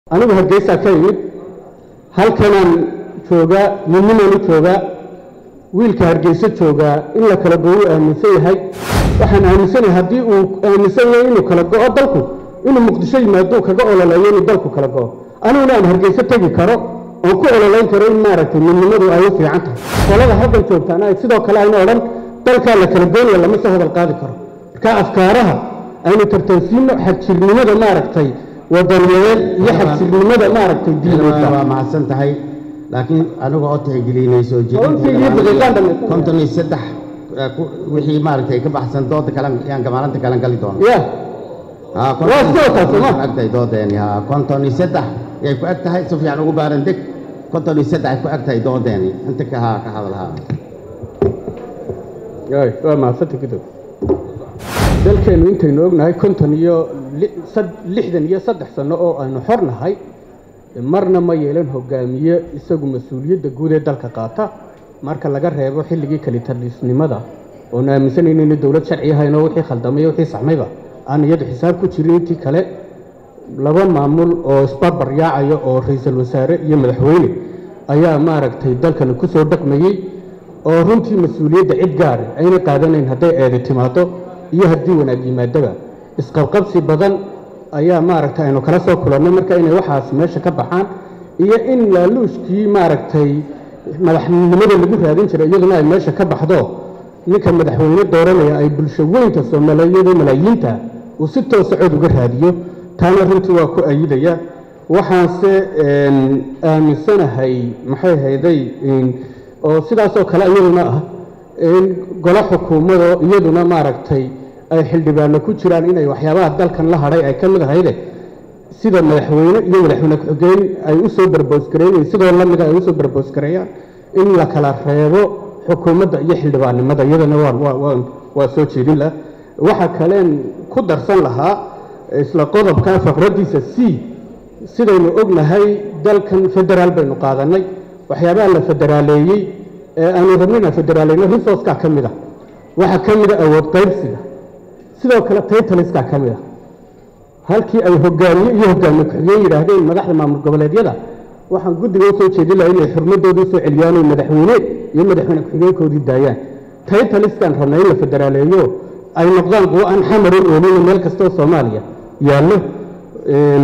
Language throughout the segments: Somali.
anigu hargeysaa ka imid halkanaan joogaa midnimaan u joogaa wiilka hargeyso joogaa in la kala go-u aaminsan yahay waxaan aaminsanahay haddii uu aaminsan yahay inuu kala go-o dalku inuu muqdisho yimaado kaga ololeeyo inuu dalku kala go-o aniguna aan hargeyso tegi karo oon ku ololeyn karo in maaragtay midnimadu ay u fiican tahay qolada halkan joogtaana ay sidoo kale ayna odhan dalkaa la kala goynaya lama soo hadal qaadi karo marka afkaaraha aynu tartansiino xagjirnimada maaragtay wadaniyadeed iyo xagjirnimada maaragtay diineedka waa mahadsan tahay laakiin aniga oo tixgelinay soo Runtii iyo daqiiqaan dhammaystiran. konton iyo saddex eh, ku- wixii maaragtay ka baxsan dooda kale yaan maalinta kalen gali doona ya Ah, konton- Waa soo taas, konton ma? ag tahay doodeeni ha konton iyo saddex yay ku eg tahay si fiican ugu baaran deg konton iyo saddex ay ku eg tahay doodeeni inta ka ha ka hadal ha Ay, waa mahadsanta gudub dalkeennu intaynu ognahay konton iyo li- sad- lixdan iyo saddex sano oo aynu xor nahay marna ma yeelan hogaamiye isagu mas-uuliyadda guud ee dalka qaata marka laga reebo xilligii kalitalisnimada oonu aaminsanayno inay dowlad sharci ahayn oo wixii khaldamay iyo wixii saxmayba aan iyadu xisaab ku jirin intii kale laba maamul oo isbarbar yaacaya oo ra-iisul wasaare iyo madaxweyne ayaa maaragtay dalkani ku soo dhaqmayey oo runtii mas-uuliyadda cid gaari ayna qaadanayn hadday eedi timaado iyo haddii wanaag yimaadaba isqabqabsi badan ayaa maaragtay aynu kala soo kulannay marka inay waxaas meesha ka baxaan iyo in laaluushkii maaragtay madaxnimada lagu raadin jiray iyaduna ay meesha ka baxdo ninka madaxweyne dooranaya ay bulsho weynta soomaaliyeed ee malaayiinta uu si toosa cod uga raadiyo taana runtii waa ku ayidaya waxaanse een, aaminsanahay maxay hayday oo sidaasoo kale iyaduna ah in golo xukuumado iyaduna maaragtay ay xildhibaano ku jiraan inay waxyaabaha dalkan la hadhay ay ka mid ahayde sida madaxweyne iyo madaxweyne ku-xigeen ay u soo barboosgareynayeen sidoo lamida ay usoo barboosgareeyaan in la kala reebo xukuumadda iyo xildhibaannimada iyadana waan waa waan waa soo jeedin lah waxa kaleen ku darsan lahaa isla qodobka faqraddiisa c sidaynu ognahay dalkan federaal baynu qaadanay waxyaabaha la federaaleeyey ee aanu rabnina federaaleyno resourceka ka mid a waxaa ka mid a awood qaybsiga sidoo kale taytaliska ka mid a halkii ay hogaamiye iyo hogaamiye ku-xigeen yidhaahdeen madaxda maamul goboleedyada waxaan guddiga usoo jeedin lahaa inay xurmadooda usoo celiyaan oo madaxweyne iyo madaxweyne ku-xigeenkoodii daayaan taytaliskaan rabnaa in la federaaleeyo ay noqdaan kuwo aan xamarin oolina meel kastoo soomaaliya yaallo Een,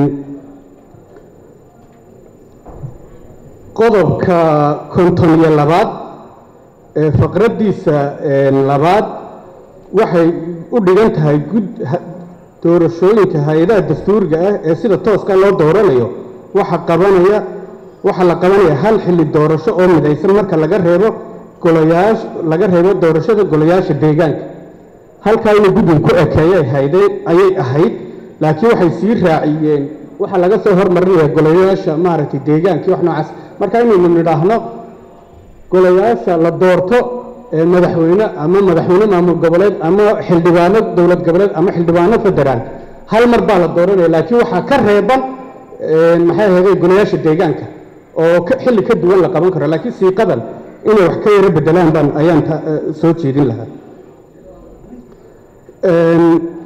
qodobka konton iyo labaad ee faqraddiisa een, labaad waxay u dhigan tahay gud ha- doorashooyinka hay-adaha dastuuriga ah ee sida tooska loo dooranayo waxa qabanaya waxaa la qabanaya hal xilli doorasho oo midaysan marka laga reebo golayaasha laga reebo doorashada golayaasha deegaanka halkaa inay guddiga ku ekeeyay haydeen ayay ahayd laakiin waxay sii raaciyeen waxaa laga soo hormarinaya golayaasha maaragtay deegaankii wax noocaas marka inaynu nidhaahno golayaasha la doorto ee madaxweyne ama madaxweyne maamul goboleed ama xildhibaano dowlad goboleed ama xildhibaano federaal hal mar baa la dooranaya laakiin waxaa ka reeban een, maxay ahayd golayaasha deegaanka oo ka- xilli ka duwan la qaban karo laakiin siiqadan inay wax ka yaro bedelaan baan ayaan ta- eh, soo jeedin lahaa Een,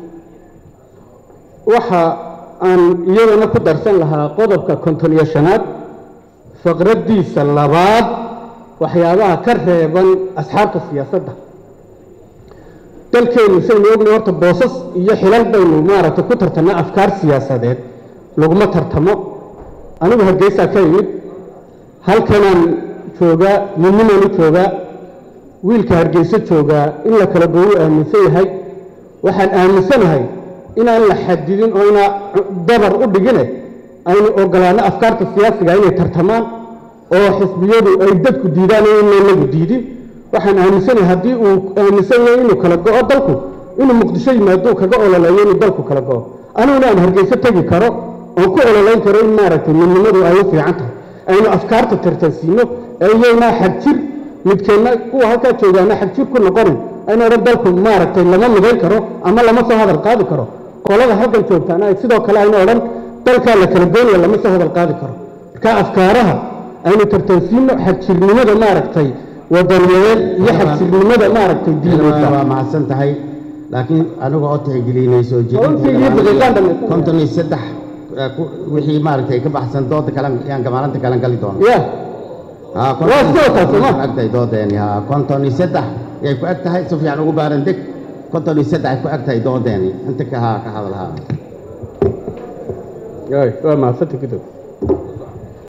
waxa aan iyadana ku darsan lahaa qodobka konton iyo shanaad faqraddiisa labaad waxyaabaha ka reeban asxaabta siyaasadda dalkeennu saynu ognahay horta boosas iyo xilal baynu maaragtay ku tartanaa afkaar siyaasadeed laguma tartamo anigu hargeysaa ka imid halkanaan joogaa midnimaan u joogaa wiilka hargeyso joogaa in la kala go-u aaminsan yahay waxaan aaminsanahay inaan la xadidin oo inaa dabar u dhigine aynu ogolaano afkaarta siyaasiga inay tartamaan oo xisbiyadu ay dadku diidaan oo inaan lagu diidin waxaan aaminsanahay haddii uu aaminsan yahay inuu kala go-o dalku inuu muqdisho yimaado kaga ololeeyo inuu dalku kala go-o aniguna aan hargeyso tegi karo oon ku ololeyn karo in maaragtay midnimadu ay u fiican tahay aynu afkaarta tartansiino ee iyaynaa xagjir midkeenna kuwa halkaa joogaana xagjir ku noqonin aynu odhan dalku maaragtay lama midayn karo ama lama soo hadal qaadi karo qolada halkan joogtaana ay sidoo kale aynu odhan dalkaa la kala goynaya lama soo hadal qaadi karo marka afkaaraha aynu tartansiino xagjirnimada maaragtay wadaniyadeed iyo xagjirnimada maaragtay diineedka waa mahadsan tahay laakiin aniga oo tixgelinay soo Runtii iyo daqiiqaan jeedinteeda dhammaystiran. konton iyo saddex eh, ku- wixii maaragtay ka baxsan dooda kale yaan maalinta kalen gali doona ya haa Waa soo taas, konton ma? ku eg tahay doodeeni haa konton iyo saddex yay ku eg tahay si fiican ugu baaran deg konton iyo saddex ay ku eg tahay doodeeni inta ka haa ka hadal haa ay waa mahadsanta gudow